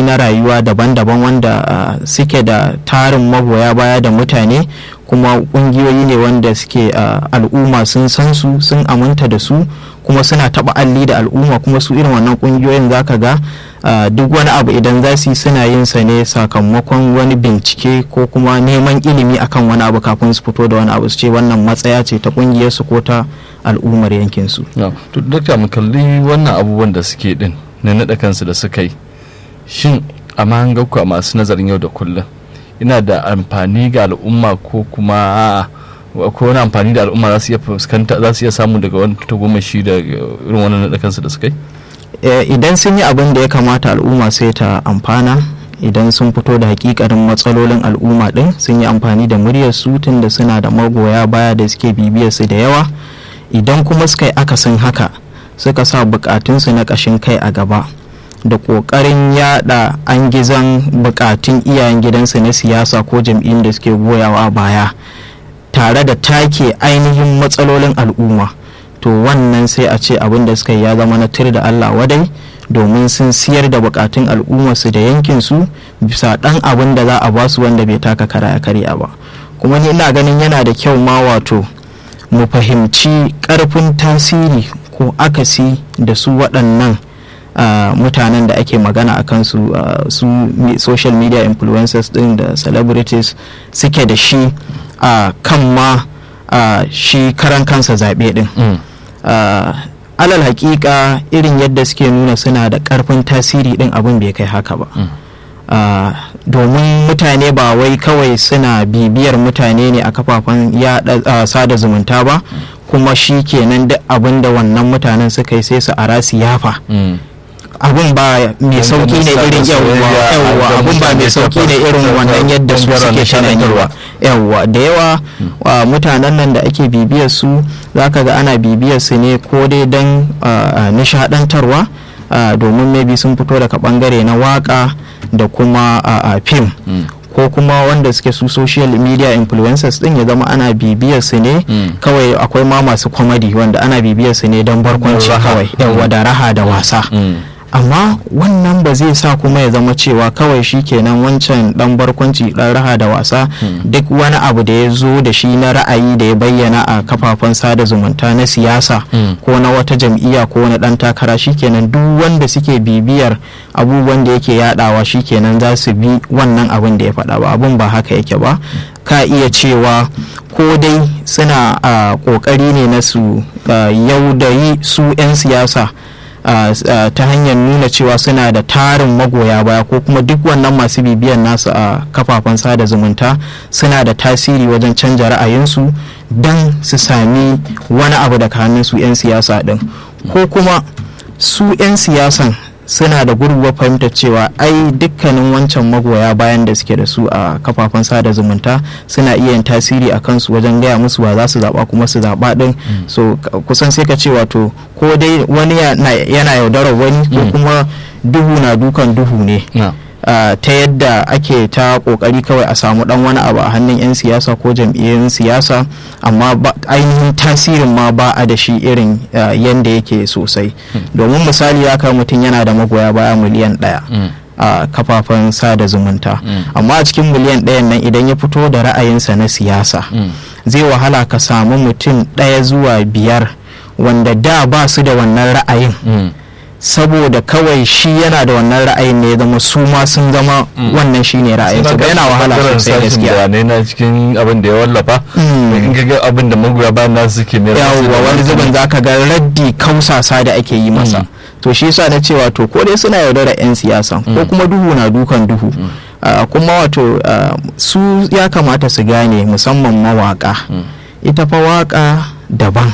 na rayuwa daban-daban wanda uh, suke da tarin magoya baya da mutane kuma kungiyoyi ne wanda suke uh, al'umma sun san su sun aminta da su kuma suna taba alli da al'umma kuma su irin wannan kungiyoyin zaka ga uh, duk wani abu idan za su yi suna yin sa ne sakamakon wani bincike ko kuma neman ilimi akan wani abu kafin su fito da wani abu su ce wannan matsaya ce ta kungiyar su ko ta al'ummar yankin su to dokta mu kalli wannan abubuwan da suke din na naɗa kansu da suka yi shin a mahangarku a masu nazarin yau da kullum ina da amfani ga al'umma ko kuma ko wani amfani da al'umma za su iya fuskanta za su iya samu daga wani tagomashi da irin wannan naɗa kansu da suka yi idan sun yi abin da ya kamata al'umma sai ta amfana idan sun fito da hakikarin matsalolin al'umma din sun yi amfani da muryar su tun da suna da magoya baya da suke bibiyar su da yawa idan kuma suka yi akasin haka suka sa bukatunsu na ƙashin kai a gaba da ƙoƙarin yada an gizan bukatun iyayen gidansu na siyasa ko jam'iyyun da suke goyawa baya tare da take ainihin matsalolin al'umma to wannan sai a ce abin da suka yi ya zama na tir da allah wadai domin sun siyar da bukatun al'ummarsu da yankinsu bisa ɗan abin da za a basu wanda bai taka kara ya karya ba kuma ni ina ganin yana da kyau ma wato mu fahimci ƙarfin tasiri ko akasi da su waɗannan uh, mutanen da ake magana a kansu uh, su social media influencers ɗin da celebrities suke da shi a uh, kan ma shi karan kansa zaɓe ɗin mm. alal hakika irin yadda suke nuna suna da ƙarfin tasiri ɗin abin bai kai haka ba mm. domin mutane ba wai kawai suna bibiyar mutane ne a kafafen sada zumunta ba kuma shi kenan duk abin da wannan mutanen suka yi sai su ara siyafa abin ba mai sauki ne irin yawwa abin ba mai sauki ne irin wannan yadda su suke shananyewa yawwa da yawa mutanen nan da ake bibiyar su zaka ga ana bibiyar su ne ko dai don nishadantarwa domin maybe sun fito daga bangare na waka da kuma fim ko kuma wanda suke su social media influencers din ya zama ana bibiyar su ne kawai akwai ma masu comedy wanda ana bibiyar su ne don barkwanci kawai yawa da raha da wasa amma wannan ba zai sa kuma ya zama cewa kawai shi kenan wancan dan barkwanci dan raha da wasa duk wani abu da ya zo da shi na ra'ayi da ya bayyana a kafafen sada zumunta na siyasa ko na wata jam'iyya ko na dan takara shi kenan duk wanda suke bibiyar abubuwan da yake yadawa shi kenan za su bi wannan abin da ya faɗa ba abin ba haka yake ba ka iya cewa ko dai suna ƙoƙari ne na su yaudayi su 'yan siyasa Uh, uh, ta hanyar nuna cewa suna da tarin magoya baya ko kuma duk wannan masu bibiyan nasu a uh, kafafen sada zumunta suna da tasiri wajen canja ra'ayinsu don su sami wani abu daga hannun su 'yan siyasa din ko kuma su 'yan siyasan suna da gurguwa fahimtar cewa ai dukkanin wancan magoya bayan da suke da su a kafafen sada zumunta suna iya yin tasiri a kansu wajen gaya musu ba za su zaba kuma su zaba din so kusan sai ka ce wato ko dai wani yana yaudarar wani ko kuma duhu na dukan duhu ne Uh, ta yadda ake ta kokari kawai a samu dan wani abu a hannun 'yan siyasa ko jam'iyyun siyasa amma ainihin tasirin ma ba a da shi irin uh, yadda yake sosai mm. domin misali ya kai mutum yana da magoya baya miliyan ɗaya mm. a uh, kafafen sada zumunta mm. amma a cikin miliyan ɗayan nan idan ya fito da ra'ayinsa na siyasa zai wahala ka samu mutum ɗaya zuwa biyar wanda da ba su da wannan ra'ayin saboda kawai shi yana da wannan ra'ayin ne zama su ma sun zama wannan shi ne ra'ayin su yana wahala sosai gaskiya ne na cikin abin da ya wallafa in ga abin da magoya bayan nasu suke ne yawwa wani zubin zaka ga raddi kausasa da ake yi masa to shi yasa na cewa to ko dai suna yaudara yan siyasa ko kuma duhu na dukan duhu kuma wato su ya kamata su gane musamman mawaka ita fa waka daban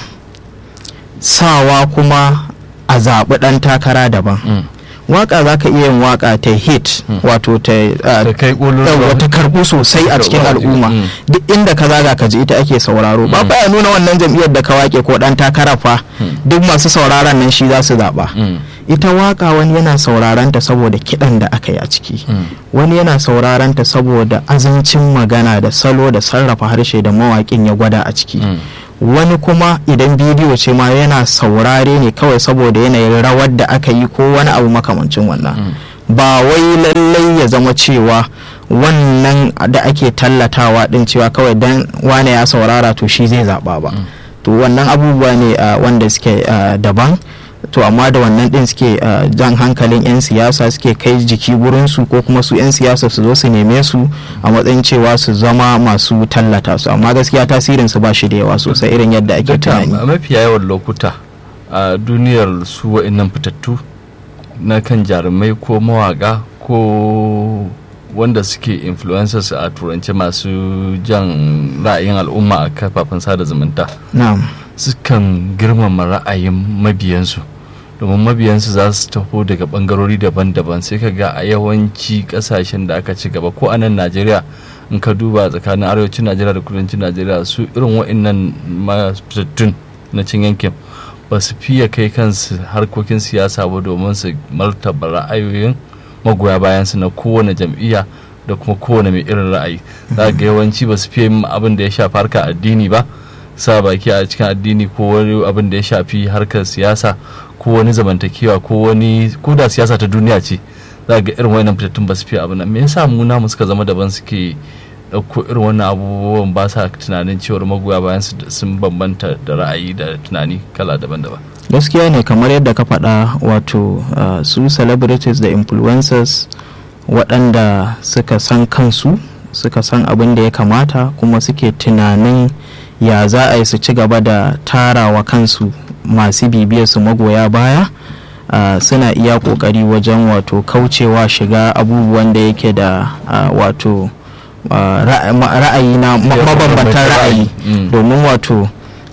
sawa kuma a zaɓi ɗan takara daban waka za ka iya yin waka ta hit wato ta wata karɓu sosai a cikin al'umma duk inda ka zaga ka ji ita ake sauraro ba baya nuna wannan jam'iyyar da ka wake ko ɗan takara fa duk masu sauraron nan shi za su zaɓa ita waka wani yana sauraron ta saboda kiɗan da aka yi a ciki wani yana sauraron ta saboda azancin magana da salo da sarrafa harshe da mawaƙin ya gwada a ciki wani kuma idan bidiyo ce ma yana saurare ne kawai saboda yanayin rawar da aka yi ko wani abu makamancin wannan ba wai lallai ya zama cewa wannan da ake tallatawa din cewa kawai dan wane ya saurara to shi zai zaɓa ba to wannan abubuwa ne wanda suke daban to amma da wannan din suke jan hankalin 'yan siyasa suke kai jiki gurinsu ko kuma su 'yan siyasa su zo su neme su a matsayin cewa su zama masu tallata su amma gaskiya tasirin su ba shi da yawa sosai irin yadda ake tunani a mafiya yawan lokuta a duniyar su wa'annan fitattu na kan jarumai ko mawaka ko wanda suke influencers a turance masu jan ra'ayin al'umma a kafafen sada zumunta sukan girmama ra'ayin mabiyansu domin mabiyansu za su taho daga bangarori daban-daban sai ka ga a yawanci kasashen da aka ci gaba ko a nan najeriya in ka duba tsakanin arewacin najeriya da kudancin najeriya su irin wa'annan mafitattun na cin yankin ba su fiye kai kansu harkokin siyasa ba domin su martaba ra'ayoyin magoya bayansu na kowane jam'iyya da kuma kowane mai irin ra'ayi za ga yawanci ba su fiye abin da ya shafi harkar addini ba sa baki a cikin addini ko wani abin da ya shafi harkar siyasa ko wani zamantakewa ko wani ko da siyasa ta duniya ce za ga irin wannan fitattun ba su fiye abin nan me yasa mu namu suka zama daban suke ɗauko irin wannan abubuwan ba sa tunanin cewar magoya bayan sun bambanta da ra'ayi da tunani kala daban-daban gaskiya ne kamar yadda ka faɗa wato su celebrities da influencers waɗanda suka san kansu suka san abin da ya kamata kuma suke tunanin ya za a yi su ci gaba da tarawa kansu masu bibiyar su magoya baya uh, suna iya kokari wajen wato kaucewa shiga abubuwan da yake da uh, wato uh, ra'ayi na mabambantan ra'ayi domin wato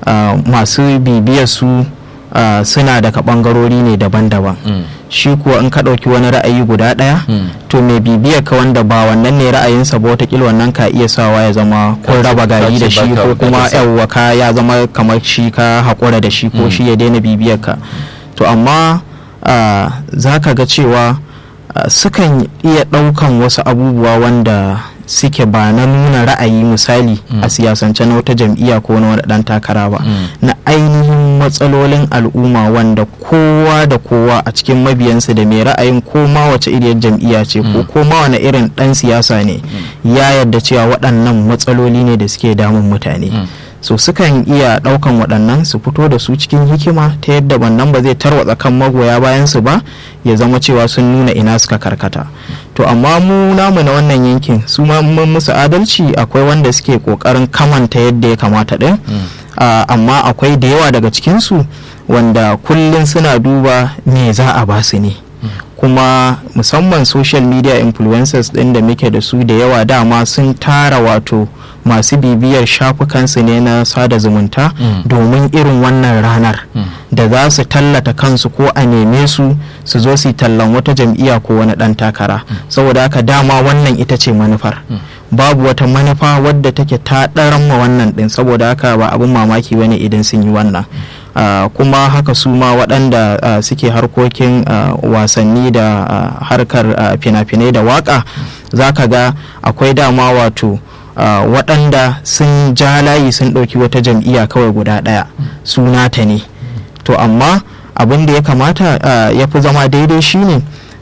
masu bibiyar su suna daga bangarori ne daban-daban mm. shi kuwa in ka ɗauki wani ra'ayi guda ɗaya mm. to mai bibiyar ka wanda ba wannan ne ra'ayinsa ba watakila wannan ka iya sawa ya zama ko raba gari da shi ko kuma yawwa ka ya zama kamar shi ka haƙura da shi ko mm. shi ya daina bibiyar ka to amma uh, za ka ga cewa uh, sukan iya ɗaukan wasu abubuwa wanda suke ba na nuna ra'ayi misali a siyasance na wata jam'iyya ko na wani dan takara ba na ainihin matsalolin al'umma wanda kowa da kowa a cikin mabiyansu da mai ra'ayin ko ma wace iriyar jam'iyya ce ko ko ma wani irin dan siyasa ne ya yarda cewa waɗannan matsaloli ne da suke damun mutane so sukan iya ɗaukan waɗannan su fito da su cikin hikima ta yadda wannan ba zai tarwatsa kan magoya bayan su ba ya zama cewa sun nuna ina suka karkata to amma mu namu na wannan yankin su ma mun musu adalci akwai wanda suke kokarin kamanta yadda ya kamata din amma akwai da yawa daga cikinsu wanda kullum suna duba me za a ba su ne kuma musamman social media influencers din da muke da su da yawa dama sun tara wato masu bibiyar shafukansu ne na sada zumunta mm. domin irin wannan ranar mm. da za su tallata kansu ko a neme su su zo su tallan wata jam'iyya ko wani dan takara mm. saboda haka dama wannan ita ce manufar babu wata manufa wadda take ta ɗaran ma wannan ɗin saboda haka ba abin mamaki bane idan sun yi wannan Uh, kuma haka su ma waɗanda uh, suke harkokin uh, wasanni da harkar fina-finai da waka za ka ga akwai dama wato waɗanda sun ja layi sun ɗauki wata jam'iyya kawai guda ɗaya sunata ne to amma abin da ya kamata ya fi zama daidai shine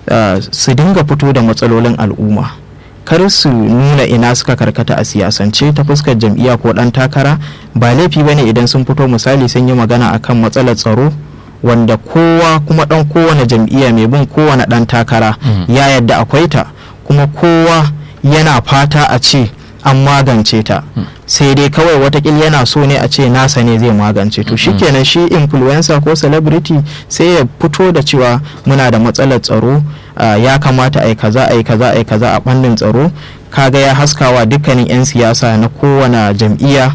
su dinga fito da matsalolin al'umma kar su nuna ina suka karkata a siyasance ta fuskar jam'iyya ko dan takara ba laifi bane idan sun fito misali sun yi magana akan matsalar tsaro wanda kowa kuma dan kowane jam'iyya mai bin kowane dan takara ya yadda akwai ta kuma kowa yana fata a ce an magance ta sai dai kawai watakil yana so ne a ce nasa ne zai magance to shikenan shi influencer ko celebrity sai ya fito da cewa muna da matsalar tsaro ya kamata a yi kaza a yi kaza a yi kaza a ɓangaren tsaro kaga ya haskawa dukkanin 'yan siyasa na kowane jam'iyya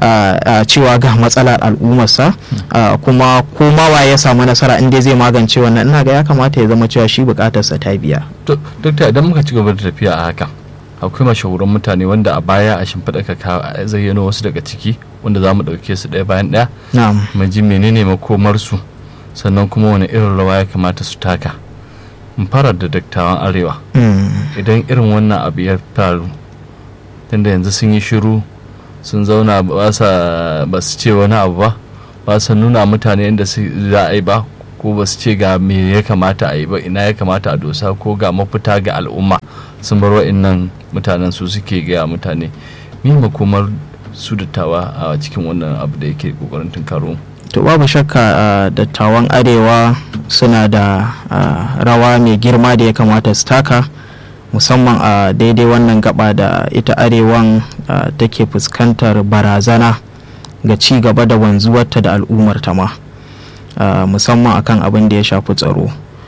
a cewa ga matsalar al'ummarsa kuma komawa ya samu nasara inda zai magance wannan ina ga ya kamata ya zama cewa shi bukatarsa ta biya duk idan muka ci gaba da tafiya a haka akwai mashahuran mutane wanda a baya a shimfiɗa ka zayyano wasu daga ciki wanda za mu ɗauke su ɗaya bayan ɗaya mu ji menene makomarsu sannan kuma wani irin rawa ya kamata su taka in fara da dattawan arewa idan irin wannan abu ya faru tunda yanzu sun yi shiru sun zauna ba su ce wani abu ba ba su nuna mutane inda za a yi ba ko ba su ce ga me ya kamata a yi ba ina ya kamata a dosa ko ga mafita ga al'umma sun bar wa'innan mutanen su suke gaya mutane me makomar su dattawa a cikin wannan abu da yake kokarin tunkaro to babu shakka dattawan arewa suna da rawa mai girma da ya kamata su taka musamman a daidai wannan gaba da ita arewan take fuskantar barazana ga ci gaba da wanzuwarta da al'ummarta ma musamman akan abin da ya shafi tsaro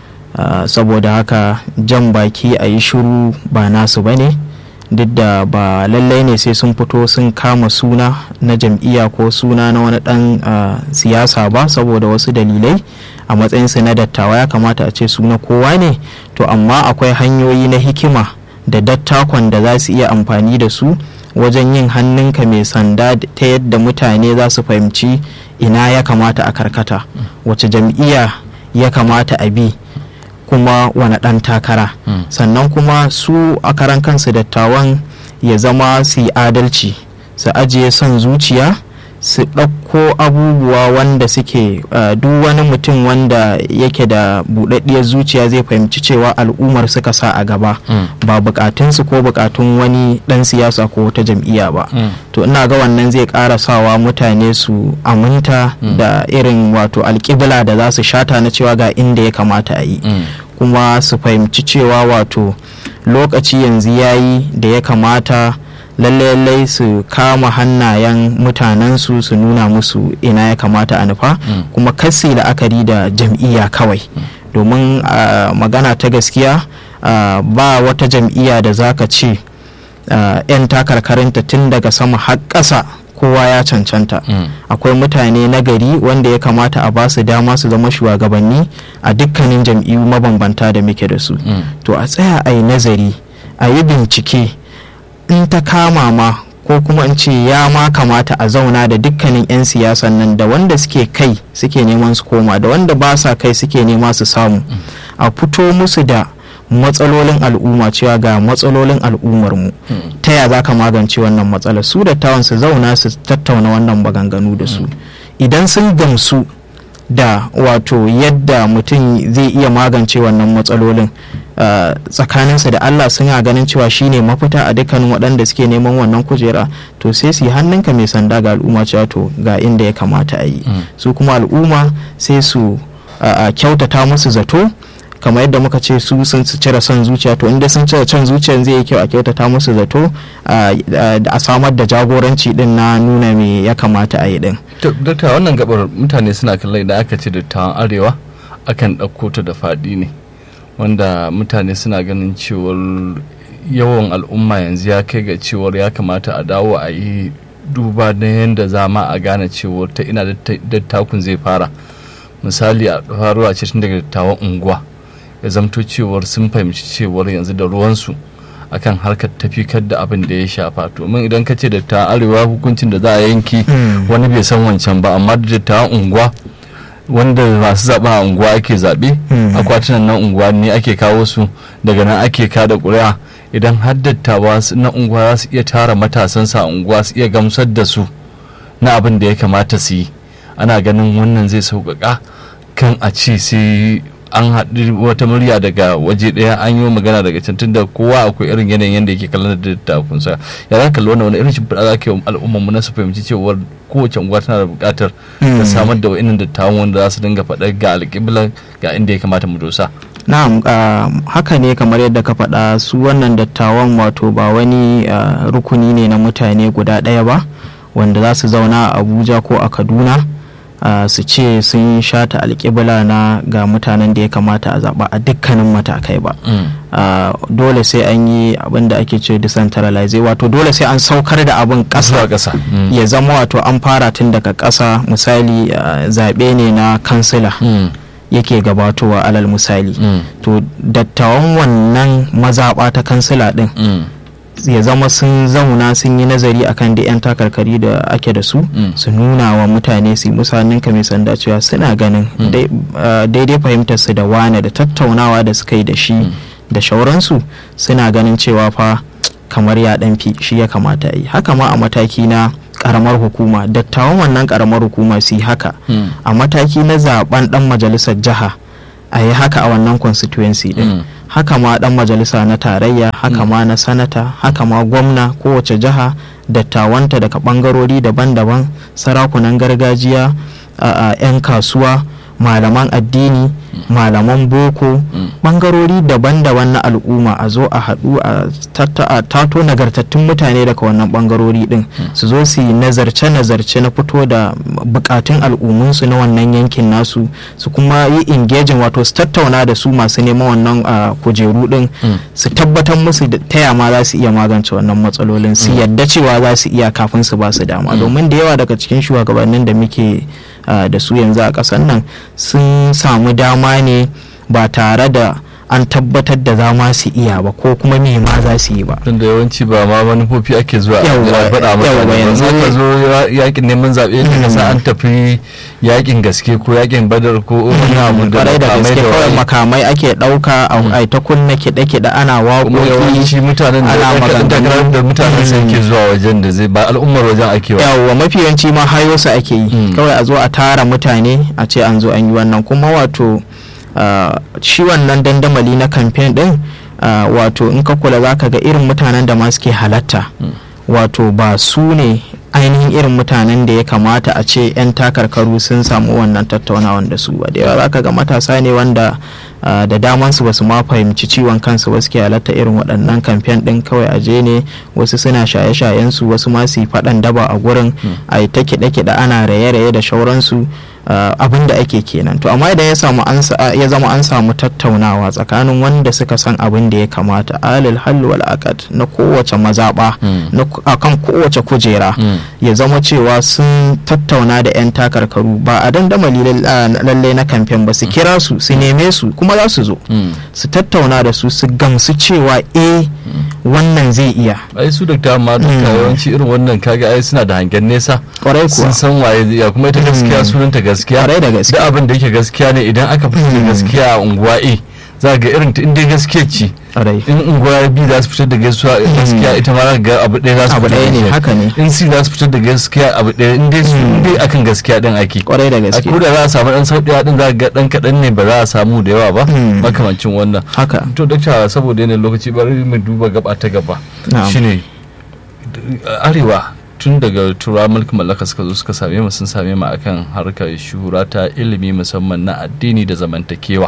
saboda haka jan baki a yi shiru ba nasu ba ne duk da ba lallai ne sai sun fito sun kama suna na jam'iyya ko suna na wani dan siyasa ba saboda wasu dalilai a matsayinsu na dattawa ya kamata a ce suna kowa ne to amma akwai hanyoyi na hikima da dattakon da za su iya amfani da su wajen yin hannunka mai sanda ta yadda mutane za su fahimci ina ya kamata a karkata wace jam'iyya ya kamata a bi kuma wani ɗan takara mm. sannan kuma su a karan kansu dattawan ya zama su yi adalci su ajiye son zuciya su ɗauko abubuwa wanda suke uh, duk wani mutum wanda yake da buɗaɗɗiyar zuciya zai fahimci cewa al'ummar suka sa a gaba mm. ba bukatunsu ko bukatun wani ɗan siyasa ko wata jam'iyya ba mm. to ina ga wannan zai ƙara sawa mutane su aminta da irin wato alƙibla da za su shata na cewa ga inda ya kamata a yi kuma su fahimci cewa wato lokaci yanzu ya yi da ya kamata lallai su kama hannayen mutanensu su nuna musu ina ya kamata a nufa mm. kuma kasi la'akari da jam'iyya kawai mm. domin uh, magana ta gaskiya uh, ba wata jam'iyya da zaka ce uh, 'yan takarkarinta tun daga sama har ƙasa kowa ya cancanta mm. akwai mutane na gari wanda ya kamata a ba su dama su zama shugabanni a dukkanin jam'iyyu mabambanta da muke da su mm. to a tsaya a yi nazari a yi bincike in ta kama ma ko kuma in ce ya ma kamata a zauna da dukkanin 'yan siyasan nan da wanda suke kai suke neman su koma da wanda ba sa kai suke nema su samu mm. a fito musu da matsalolin al'umma cewa ga matsalolin al'ummar mu ta ya za ka magance wannan matsalar su da tawon su zauna su tattauna wannan maganganu da su idan sun gamsu da wato yadda mutum zai iya magance wannan matsalolin tsakaninsa da Allah suna ganin cewa shine mafita a dukkanin waɗanda suke neman wannan kujera to sai su yi hannunka mai sanda ga al'umma cewa to ga inda ya kamata a yi su kuma al'umma sai su kyautata musu zato kamar yadda muka ce su sun cire son zuciya to inda sun cire son zuciya zai yi kyau a kyautata musu zato a samar da jagoranci din na nuna me ya kamata a yi din. Dokta wannan gabar mutane suna kallon da aka ce dattawan arewa akan ɗauko ta da faɗi ne wanda mutane suna ganin cewar yawan al'umma yanzu ya kai ga cewar ya kamata a dawo a yi duba na yadda za ma a gane cewar ta ina dattakun zai fara misali a faruwa ce tun daga dattawan unguwa ya zamto cewar sun fahimci cewar yanzu da ruwansu akan harkar tafikar da abin da ya shafa domin idan ka ce da ta arewa hukuncin da za a yanki wani bai san wancan ba amma da ta unguwa wanda masu zaɓa a unguwa ake zaɓe akwatunan nan unguwa ne ake kawo su daga nan ake kada ƙuri'a idan har dattawa na unguwa za su iya tara matasansa a unguwa su iya gamsar da su na abin da ya kamata su yi ana ganin wannan zai sauƙaƙa kan a ce sai an haɗu wata murya daga waje ɗaya an yi magana daga can tunda kowa akwai irin yanayin yadda yake kallon da dattakun sa ya za ka kalli wannan wani irin shimfiɗa za ka yi al'ummar na su fahimci cewar kowace unguwa tana da buƙatar ta samar da wa'innan dattawan wanda za su dinga faɗa ga alƙibla ga inda ya kamata mu dosa. na'am haka ne kamar yadda ka faɗa su wannan dattawan wato ba wani rukuni ne na mutane guda ɗaya ba wanda za su zauna a abuja ko a kaduna Uh, su ce sun shata alƙibla na ga mutanen da ya kamata a zaɓa a dukkanin matakai ba mm. uh, dole sai an yi abin da ake ce decentralize wato dole sai an saukar da abin ƙasa mm. ya zama wato an fara tun daga ƙasa misali uh, zaɓe ne na kansila mm. yake gabatowa alal misali to dattawan wannan mazaɓa ta kansila ɗin ya zama sun zauna sun yi nazari akan da 'yan takarkari da ake da su su nuna wa mutane su yi musanin ka mai sanda cewa suna ganin daidai fahimtar su da wane da tattaunawa da suka yi da shi da shauransu suna ganin cewa fa kamar ya fi shi ya kamata yi haka ma a mataki na karamar hukuma dattawan wannan karamar hukuma su yi haka a mataki na zaben dan majalisar jiha a yi haka a wannan constituency din haka ma dan majalisa na tarayya haka ma na sanata haka ma gwamna kowace jiha dattawanta daga bangarori daban-daban sarakunan gargajiya 'yan kasuwa malaman addini malaman boko bangarori daban-daban na al'umma a zo a haɗu a tato nagartattun mutane daga wannan bangarori din su zo su yi nazarce-nazarce na fito da bukatun al'ummunsu na wannan yankin nasu su kuma yi engaging wato su tattauna da su masu neman wannan kujeru din su tabbatar musu da taya ma za su iya magance wannan matsalolin su yadda cewa za su iya kafin su ba su dama domin da yawa daga cikin shugabannin da muke Uh, da su yanzu a ƙasar nan sun samu dama ne ba tare da an tabbatar da za ma su iya ba ko kuma me ma za su yi ba tunda yawanci ba ma manufofi ake zuwa a faɗa maka yanzu ka zo yakin neman zaɓe ka sa an tafi yakin gaske ko yakin badar ko wani abu da da gaske kawai makamai ake ɗauka a ta kunna kiɗe-kiɗe ana waƙoƙi shi mutanen da da mutanen sai ke zuwa wajen da zai ba al'ummar wajen ake wa yawwa mafi yawanci ma hayo su ake yi kawai a zo a tara mutane a ce an zo an yi wannan kuma wato shi wannan dandamali na kamfen din wato in ka kula za ka ga irin mutanen da ma suke halatta wato ba su ne ainihin irin mutanen da ya kamata a ce 'yan takarkaru sun samu wannan tattaunawan da su ba da yawa za ka ga matasa ne wanda da damansu ba su ma fahimci ciwon kansu ba suke halatta irin waɗannan kamfen ɗin kawai a je ne wasu suna shaye-shayen su wasu ma su yi faɗan daba a gurin a yi ta kiɗe-kiɗe ana raye-raye da shauransu Uh, abin da ake kenan to amma idan ya samu ya zama an samu tattaunawa tsakanin wanda suka san abin da ya kamata alil hallu wal aqad na kowace mazaba mm. na akan kowace kujera mm. ya zama cewa sun tattauna da yan takarkaru ba a dandamali lalle na kamfen ba su kira su su neme su kuma za su zo mm. su tattauna da su su gamsu cewa eh wannan zai iya ai su da dama duka yawanci irin wannan kaga ai suna da hangen nesa kwarai kuwa sun san waye ya kuma ita gaskiya sunanta gaskiya da gaskiya da abin da yake gaskiya ne idan aka fitar da gaskiya a unguwa A za ga irin ta inda gaskiya ce in unguwa B za su fitar da gaskiya gaskiya ita ma za ga abu ɗaya za su fitar da ne haka ne in C za su fitar da gaskiya abu ɗaya in dai su dai akan gaskiya din ake kwarai da gaskiya ko da za a samu dan sauƙiya din za ga dan kaɗan ne ba za a samu da yawa ba makamancin wannan haka to dakta saboda yanayin lokaci bari mu duba gaba ta gaba shine arewa tun daga turawa mulkin mallaka suka zo suka same mu sun same mu akan harkar shura ta ilimi musamman na addini da zamantakewa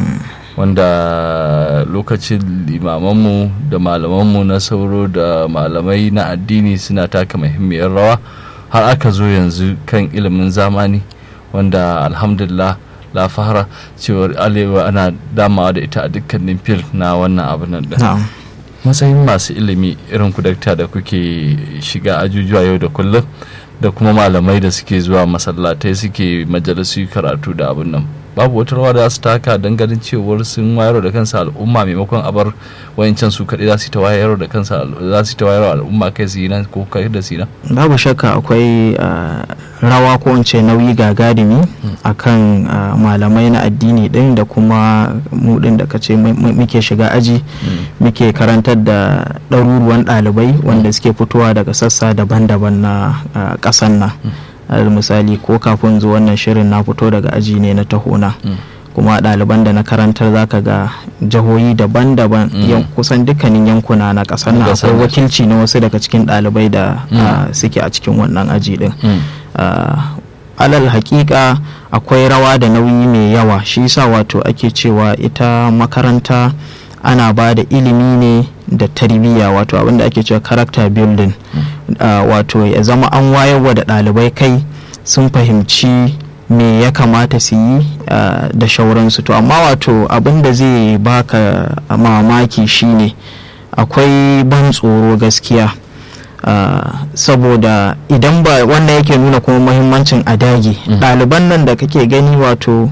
wanda lokacin limamanmu da malamanmu na sauro da malamai na addini suna taka muhimmiyar rawa har aka zo yanzu kan ilimin zamani wanda alhamdulillah la fahara cewar alewa ana damawa da ita a dukkanin fil na wannan abin da matsayin masu ilimi irin kudakta da kuke shiga ajujuwa yau da kullum da kuma malamai da suke zuwa masallatai suke majalisu karatu da abin nan babu wata rawa da su taka don ganin cewar sun wayar da kansa al'umma maimakon abar wayancan su kaɗai za su ta wayar da kansa za su ta wayar al'umma kai su yi nan ko kai da su nan babu shakka akwai rawa ko in ce nauyi gagarumi akan malamai na addini din da kuma mu din da kace muke shiga aji muke karantar da ɗaruruwan ɗalibai wanda suke fitowa daga sassa daban-daban na ƙasan nan alal misali ko kafin zuwa wannan shirin na fito daga aji ne na tahona kuma ɗaliban da na karantar zaka ga jihohi daban-daban kusan dukkanin yankuna na ƙasar na akwai wakilci na wasu daga cikin ɗalibai da suke a cikin wannan aji din alal hakika akwai rawa da nauyi mai yawa shi sa wato ake cewa ita makaranta ana ba da ilimi ne da tarbiyya wato abinda ake cewa character building uh, wato ya zama an wayarwa da ɗalibai kai sun fahimci me ya kamata su yi uh, da shauransu to amma wato abinda zai baka mamaki shine akwai ban tsoro gaskiya uh, saboda idan ba wannan yake nuna kuma muhimmancin a dage ɗaliban nan da kake gani wato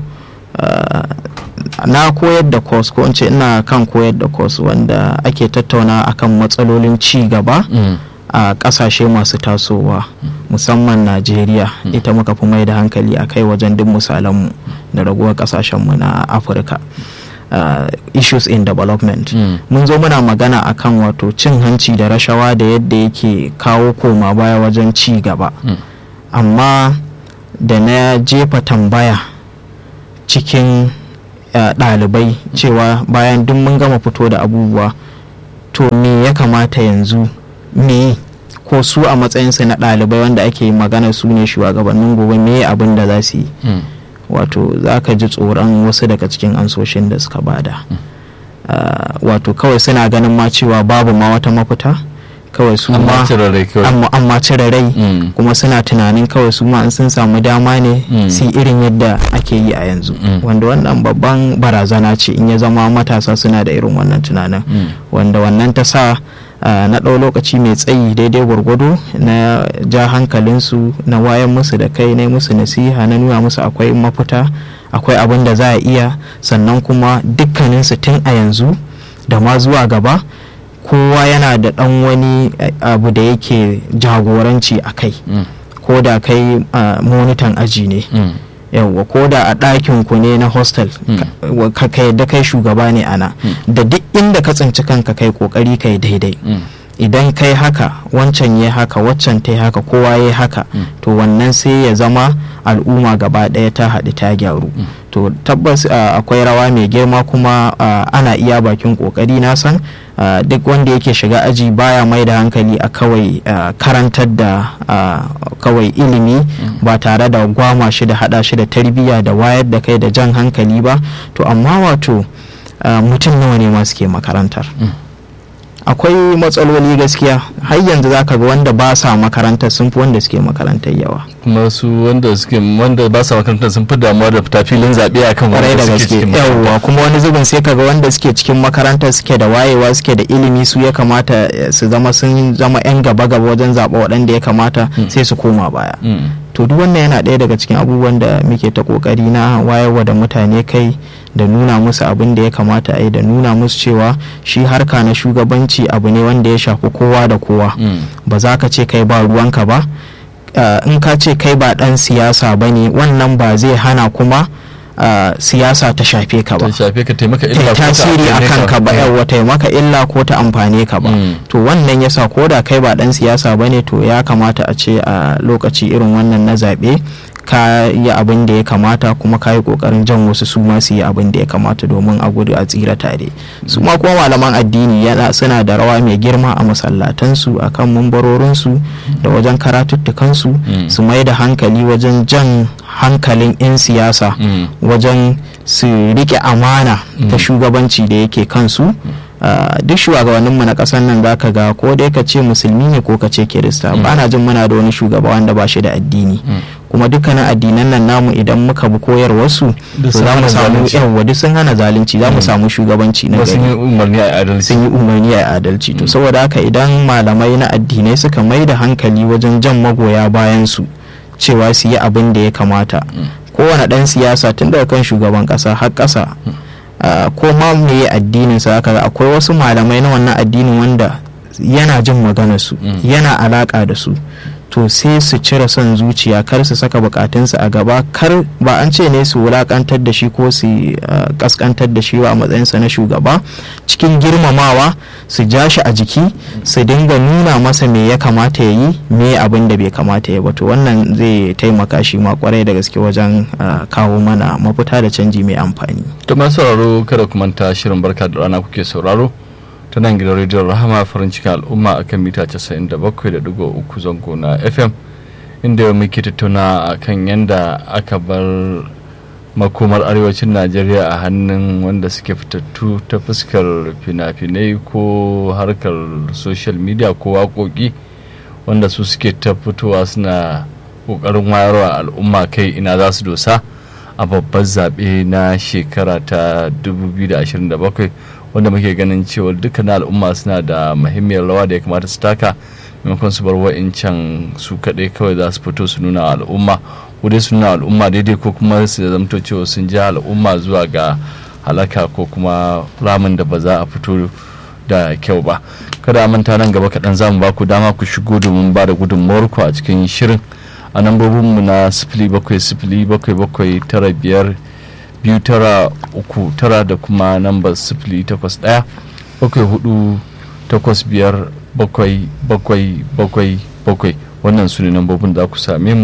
na koyar da course ko ce ina kan koyar da course wanda ake tattauna akan matsalolin ci gaba a kasashe masu tasowa musamman najeriya ita muka fi mai da hankali a kai wajen duk misalanmu da raguwar kasashenmu na afirka Uh, issues in development mun zo muna magana akan wato cin hanci da rashawa da yadda yake kawo koma baya wajen ci gaba amma da na jefa tambaya cikin ɗalibai cewa bayan duk mun gama fito da abubuwa to me ya kamata yanzu me ko su a matsayinsu na ɗalibai wanda ake magana su ne shugabannin gobe me abin da za su yi wato za ka ji tsoron wasu daga cikin ansoshin da suka bada wato kawai suna ganin ma cewa babu ma wata mafita kawai su ma amma cire rai kuma suna tunanin kawai su ma in sun samu dama ne su irin yadda ake yi a yanzu wanda wannan babban barazana ce in ya zama matasa suna da irin wannan tunanin wanda wannan ta sa na ɗau lokaci mai tsayi daidai gwargwado na ja hankalinsu na wayan musu da kai na musu nasiha na nuna musu akwai mafita akwai abin da za a iya sannan kuma dukkaninsu tun a yanzu da ma zuwa gaba kowa yana da ɗan wani abu da yake jagoranci a kai ko da kai monitan aji ne yawwa ko da a ɗakin ku ne na hostel ka yadda kai shugaba ne ana da duk inda ka tsinci kanka kai kokari kai daidai idan kai haka wancan ya haka waccan ta haka kowa ya haka to wannan sai ya zama al'umma gaba ɗaya ta haɗu ta gyaru to tabbas akwai rawa mai girma kuma ana iya bakin kokari na san duk wanda yake shiga aji baya mai da hankali a kawai karantar da kawai ilimi ba tare da gwama shi da hada shi da tarbiyya da wayar da kai da jan hankali ba to amma wato mutum nawa ne ma suke makarantar akwai matsaloli gaskiya har yanzu zaka ga wanda ba sa makarantar sun fi wanda suke makarantar yawa kuma su wanda suke wanda ba sa makarantar sun fi damuwa da fita filin zaɓe akan kwarai wanda da suke gaske cikin yawwa kuma wani zubin sai kaga wanda suke cikin makarantar suke da wayewa suke da ilimi su ya kamata su zama sun zama yan gaba gaba wajen zaɓa waɗanda ya kamata sai su koma baya Mm. to duk wannan yana ɗaya daga cikin abubuwan da muke ta kokari na wayarwa da mutane kai da nuna musu abin da ya kamata a yi da nuna musu cewa shi harka na shugabanci abu ne wanda ya shafi kowa da kowa Mm. ba za ka ce kai ba ruwanka ba Uh, in ka ce kai ba ɗan siyasa ba ne wannan ba zai hana kuma uh, siyasa ta shafe ka ba ta shafe ka taimaka ta illa ko ta tasiri a amfane kanka ba Mm. yawa taimaka illa ko ta amfane ka ba Mm. to wannan yasa ko da kai ba dan siyasa ba ne to ya kamata a ce a lokaci irin wannan na zaɓe ka yi abin da ya kamata kuma ka yi kokarin jan wasu su ma su yi abin da ya kamata domin a gudu a tsira tare su ma kuma malaman addini yana suna da rawa mai girma a masallatansu a kan mumbarorinsu da wajen karatuttukansu Mm. su mai da hankali wajen jan hankalin 'yan siyasa Mm. wajen su rike amana ta shugabanci da yake kansu Uh, duk shugabanninmu na ƙasar nan za ka ga ko dai ka ce musulmi ne ko ka ce kirista ba na jin muna da wani shugaba wanda ba shi da addini kuma dukkanin addinan nan namu idan muka bi koyarwarsu Duk to sun za mu hana samu zalunci. yawa duk sun hana zalunci za mu samu shugabanci na Kuma sun gari yi umarni a adalci sun yi umarni a adalci to saboda haka idan malamai na addinai suka mai da hankali wajen jan magoya bayan su cewa su yi abin da ya kamata kowane ɗan siyasa tun daga kan shugaban ƙasa har ƙasa uh, ko ma me addinin sa haka akwai wasu malamai na wannan addinin wanda yana jin maganar su Mm. yana alaka da su to sai su cire son zuciya kar su saka bukatunsu a gaba kar ba an ce ne su wulakantar da shi ko su uh, kaskantar da shi ba a matsayinsa na shugaba cikin girmamawa su ja shi a jiki su dinga nuna masa me ya kamata ya yi me abin da bai kamata ya ba to wannan zai taimaka shi ma kwarai da gaske wajen uh, kawo mana mafita da canji mai amfani to masu sauraro kada ku manta shirin barka da rana kuke sauraro ta nan gidan rediyon rahama farin cikin al'umma a kan mita 97.3 zango na fm inda yau muke tattauna a kan yadda aka bar makomar arewacin najeriya a hannun wanda suke fitattu ta fuskar fina-finai ko harkar social media ko waƙoƙi wanda su suke ta fitowa suna ƙoƙarin wayarwa al'umma kai ina za su dosa a babbar zaɓe na shekara ta 2027 wanda muke ganin cewa dukkan al'umma suna da muhimmiyar rawa da ya kamata su taka maimakon su bar wa'incan su kaɗai kawai za su fito su nuna wa al'umma ko dai su nuna wa al'umma daidai ko kuma su zamto cewa sun ja al'umma zuwa ga halaka ko kuma ramin da ba za a fito da kyau ba kada a manta nan gaba kaɗan za mu ba ku dama ku shigo domin ba da gudunmawarku a cikin shirin a lambobinmu na sifili bakwai sifili bakwai bakwai tara biyar biyu tara uku tara da kuma nambar sifili takwas ɗaya bakwai hudu takwas biyar bakwai bakwai bakwai bakwai wannan su ne lambobin da ku same mu